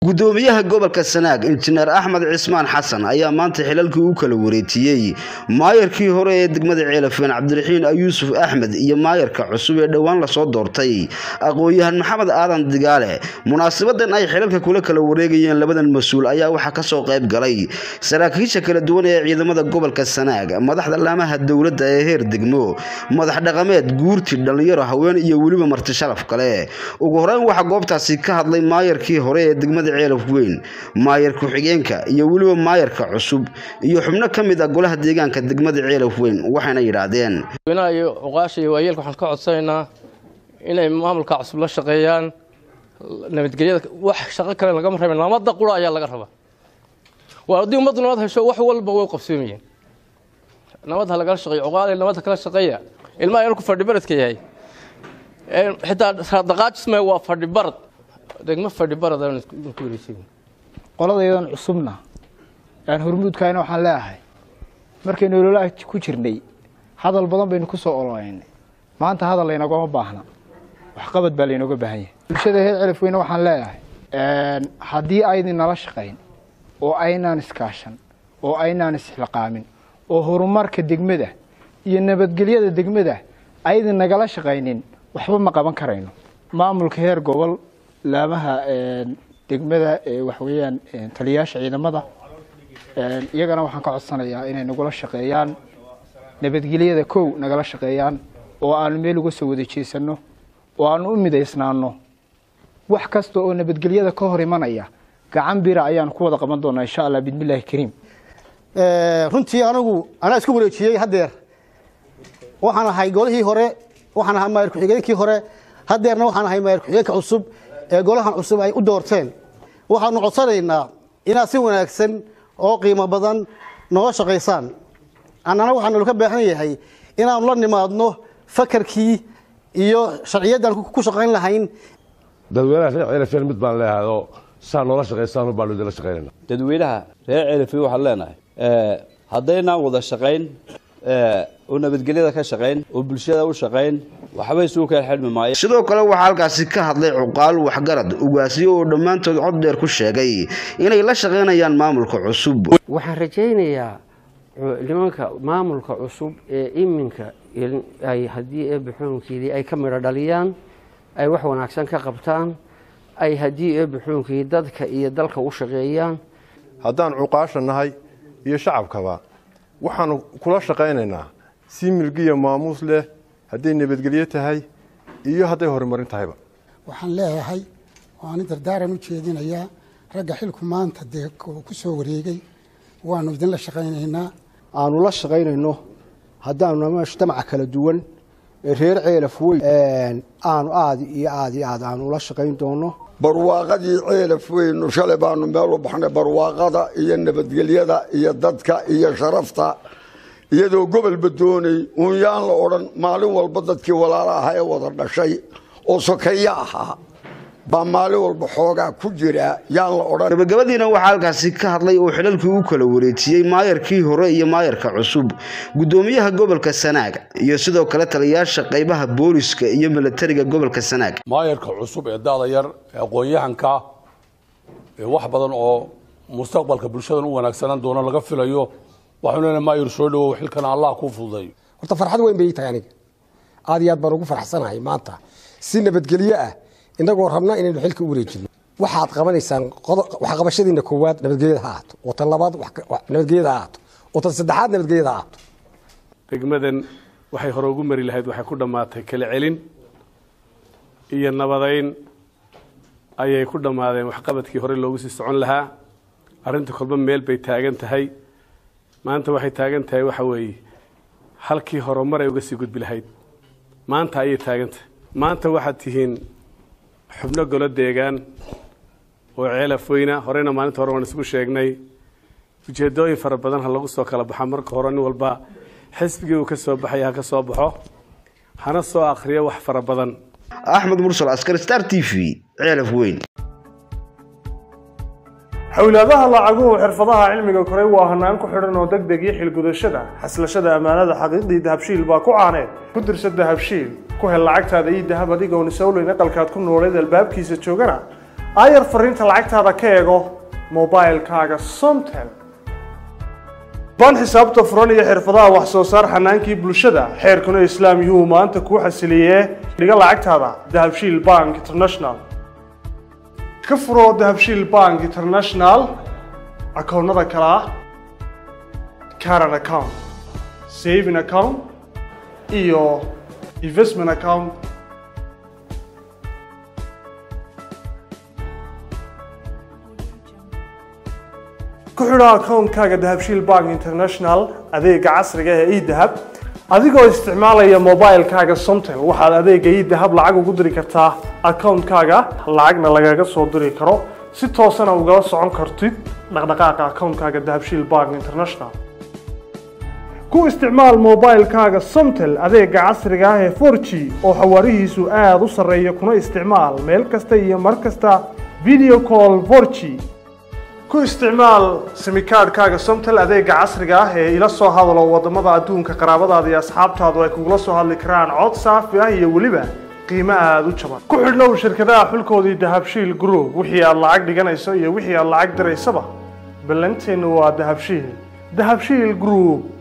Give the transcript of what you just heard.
gudoomiyaha gobolka sanaag injineer axmed cismaan xasan ayaa maanta xilalkii u kala wareejiyey maayarkii hore ee degmada ceelafeen cabdiraxiin yuusuf axmed iyo maayarka cusub ee dhowaan lasoo doortay aqoon-yahan maxamed aadan digaale munaasabadan ay xilalka kula kala wareegayeen labadan mas-uul ayaa waxaa kasoo qayb galay saraakiisha kala duwan ee ciidamada gobolka sanaag madaxda laamaha dowladda ee heer degmo madax dhaqameed guurti dhallinyaro haween iyo weliba marti sharaf kale ugu horeyn waxaa goobtaasi ka hadlay maayarkii hore ee degmada ceelaf weyn maayar ku-xigeenka iyo weliba maayarka cusub iyo xubno ka mid ah golaha deegaanka degmada ceelaf weyn waxayna yidhaahdeen madaxweynaha iyo cuqaasha iyo waayeelka waxaan ka codsanaynaa inay maamulka cusub la shaqeeyaan nabadgelyada wax shaqo kale lagama rabin nabadda qura ayaa laga rabaa waa haddii ummaddu nabad hesho wax walba way qabsoomayeen nabad ha lagala shaqeeyo cuqaale nabadda kala shaqeeya ilmaha yarku fadhi baradka yahay xitaa raadaqaajisme waa fadhi barad degmo fadhi barad aan ku wareejin qoladaydan cusubna aan hormuudkayna waxaan leeyahay markaynu ololaha ku jirnay hadal badan baynu ku soo ololeynay maanta hadal laynagama baahna waxqabad baa laynooga baahan yahay bulshada heer celaf weyne waxaan leeyahay haddii aydin nala shaqayn oo aynaan iskaashan oo aynaan isxilqaamin oo horumarka degmada iyo nabadgelyada degmada aydin nagala shaqaynin waxba ma qaban karayno maamulka heer gobol laamaha degmada waxweeyaan taliyayaasha ciidamada iyagana waxaan ka codsanayaa inay nagula shaqeeyaan nabadgelyada kow nagala shaqeeyaan oo aanu meel uga soo wada jeesano oo aanu u midaysnaano wax kasta oo nabadgelyada ka hor imanaya gacan bira ayaan ku wada qaban doonaa insha allah bismillahi kariim runtii anigu anaa isku wareejiyey haddeer waxaan ahay golihii hore waxaan ahay maayar ku-xigeenkii hore haddeerna waxaan ahay maayar ku-xigeenka cusub ee golahan cusub ay u doorteen waxaanu codsanaynaa inaad si wanaagsan oo qiimo badan nooga shaqaysaan annana waxaanu ka baahan yahay inaanu la nimaadno fakarkii iyo sharciyaddaan ku shaqayn lahayn dadweynaha reer ceelafeen mid baan leeyahay oo saa noola shaqaysaan baanu idinla shaqaynayna dadweynaha reer ceelafeen waxaan leenahay haddaynaan wada shaqayn oo nabadgelyada ka shaqayn oo bulshada u shaqayn waxba isugu kala xidhmi maayo sidoo kale waxaa halkaasi ka hadlay cuqaal waxgarad ugaasiyo oo dhammaantood cod dheer ku sheegay inay la shaqaynayaan maamulka cusub waxaan rajaynayaa nimanka maamulka cusub ee iminka ay haddii eebbe xukunkeedii ay ka midho dhaliyaan ay wax wanaagsan ka qabtaan ay haddii eebbe xukunkii dadka iyo dalka u shaqeeyaan haddaan cuqaasha nahay iyo shacabkaba waxaanu kula shaqaynaynaa si milgiya maamuus leh hadday nabadgelyo tahay iyo hadday horumarin tahayba waxaan leeyahay waani dardaaran u jeedinayaa ragga xilku maanta dee ku soo wareegay waanu idinla shaqaynaynaa aanu la shaqaynayno haddaanu mujtamaca kala duwan ee reer ceelaf weyn aanu aad iyo aad iyo aad aanu ula shaqayn doono barwaaqadii ceelaf weynu shalay baanu meel u baxnay barwaaqada iyo nabadgelyada iyo dadka iyo sharafta iyadoo gobolba doonay uun yaan la odhan maalin walba dadkii walaala ahaa ee wada dhashay oo sokeeyo ahaa baa maalin walba xoogaa ku jira yaan la odhan gabagabadiina waxaa halkaasi ka hadlay oo xilalkii u kala wareejiyey maayarkii hore iyo maayarka cusub gudoomiyaha gobolka sanaag iyo sidoo kale taliyayaasha qaybaha booliska iyo milatariga gobolka sanaag maayarka cusub ee daada yar ee aqoon-yahanka ee wax badan oo mustaqbalka bulshadan u wanaagsanaan doono laga filayo waxaanu leenahay maayar soo dhawow xilkana allah kuu fududeeyo horta farxad weyn bay tahay aniga aad iyo aad baan ugu farxsanahay maanta si nabadgelyo ah inagoo rabna inaynu xilka u wareejino waxaad qabanaysaan waxqabashadiina koowaad nabadgelyada ha ahaato oo tan labaad nabadgelyada ha ahaato oo tan saddexaad nabadgelyada ha ahaato degmadan waxay hore ugu mari lahayd waxay ku dhammaatay kala celin iyo nabadayn ayay ku dhammaadeen waxqabadkii hore loogu sii socon lahaa arrinta kolba meel bay taagan tahay maanta waxay taagan tahay waxa weeye halkii horumar ay uga sii gudbi lahayd maanta ayay taagan tahay maanta waxaad tihiin xubno golo deegaan oo ceelaf weyna horeyna maalinta hore waan isugu sheegnay ujeedooyin fara badan ha lagu soo kala baxa marka hore nin walba xisbigii uu ka soo baxaya ha ka soo baxo hana soo akhriyo wax fara badan axmed mursal askar star t v ceelaf weyn xowlaadaha lacaguhu xirfadaha cilmiga koray waa hanaan ku xidhan oo deg deg iyo xilgudashada xaslashada ammaanada xaqiiqdii dahabshiil baa ku caaneed ku dirsa dahabshiil ku hel lacagtaada iyo dahab adigoon isowleyn aqalkaad ku nooleed albaabkiisa joogana aayar fariinta lacagtaada ka eego mobilkaaga somtel baan xisaabta furan iyo xirfadaha wax soo saar xanaankii bulshada xeerkuna islaam yuhu maanta kuu xasiliyee dhiga lacagtaada dahabshiil bank international ka furo dahabshiil bank international akoonnada kale ah caran account saving account iyo investment account ku xidho akoonkaaga dahabshiil bank international adeega casriga ee edahab adigoo isticmaalaya mobilkaaga somtel waxaad adeega edahab lacag ugu diri kartaa akoonkaaga lacagna lagaga soo diri karo si toosana ugala socon kartid dhaqdhaqaaqa akoonkaaga dahabshiil bank international ku isticmaal mobilkaaga somtel adeega casriga ah ee 4g oo xawaarihiisu aada u sarreeya kuna isticmaal meel kasta iyo mar kasta video call 4g ku isticmaal simikaadhkaaga somtel adeega casriga ah ee ila soo hadalo wadamada adduunka qaraabadaada iyo asxaabtaadu ay kugula soo hadli karaan cod saafi ah iyo weliba qiimo aada u jaban ku xidhnow shirkadaha xulkoodii dahabshiil group wixii aad lacag dhiganayso iyo wixii aad lacag diraysaba ballanteennu waa dahabshiil dahabshiil group